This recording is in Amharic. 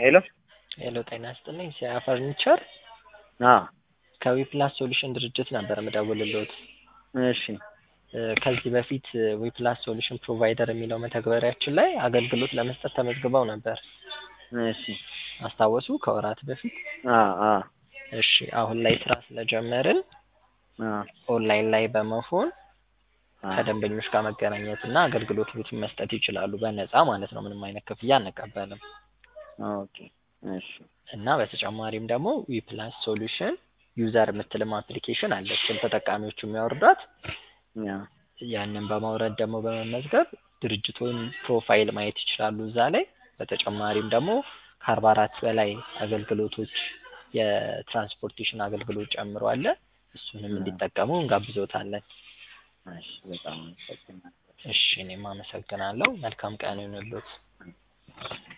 ሄሎ ሄሎ ጤና ይስጥልኝ ሲያ ፈርኒቸር አዎ ከዊፕላስ ሶሉሽን ድርጅት ነበር የምደውልልዎት። እሺ እ ከዚህ በፊት ዊፕላስ ሶሉሽን ፕሮቫይደር የሚለው መተግበሪያችን ላይ አገልግሎት ለመስጠት ተመዝግበው ነበር። እሺ አስታወሱ? ከወራት በፊት። አዎ አዎ እሺ አሁን ላይ ስራ ስለጀመርን አዎ ኦንላይን ላይ በመሆን አዎ ከደንበኞች ጋር መገናኘት እና አገልግሎቱን መስጠት ይችላሉ በነፃ ማለት ነው። ምንም አይነት ክፍያ አንቀበልም። ኦኬ እሺ እና በተጨማሪም ደግሞ ዊፕላስ ሶሉሽን ዩዘር የምትልም አፕሊኬሽን አለችን ተጠቃሚዎቹ የሚያወርዷት ያ ያንን በማውረድ ደግሞ በመመዝገብ ድርጅቱን ፕሮፋይል ማየት ይችላሉ እዛ ላይ። በተጨማሪም ደግሞ ከአርባ አራት በላይ አገልግሎቶች የትራንስፖርቴሽን አገልግሎት ጨምሮ አለ። እሱንም እንዲጠቀሙ እንጋብዞታለን። እሺ በጣም አመሰግናለሁ። እሺ እኔም አመሰግናለሁ። መልካም ቀን ይሁንልዎት።